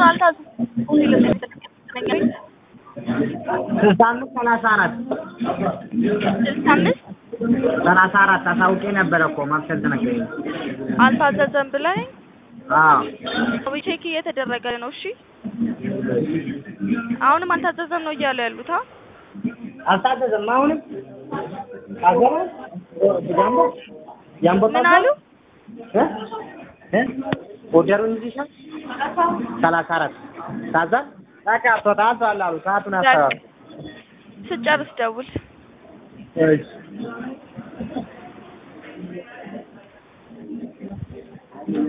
አልታዘዝኩም። ስልሳ አምስት ሰላሳ አራት ስልሳ አምስት ሰላሳ አራት አሳውቄ ነበረ እኮ ማብሰል ተነገረኝ። አልታዘዘም ብለኝ አዎ ቼክ እየተደረገ ነው። እሺ አሁንም አልታዘዘም ነው እያሉ ያሉት። አ አልታዘዘም። አሁንም ታዘበ ጃምቦ ጃምቦ ምን አሉ? እ እ ኦርደሩን ይዘሻል? ሰላሳ አራት ታዛ በቃ ተጣልቷል አሉ። ሰዓቱን አስተዋል ስጨርስ ደውል። እሺ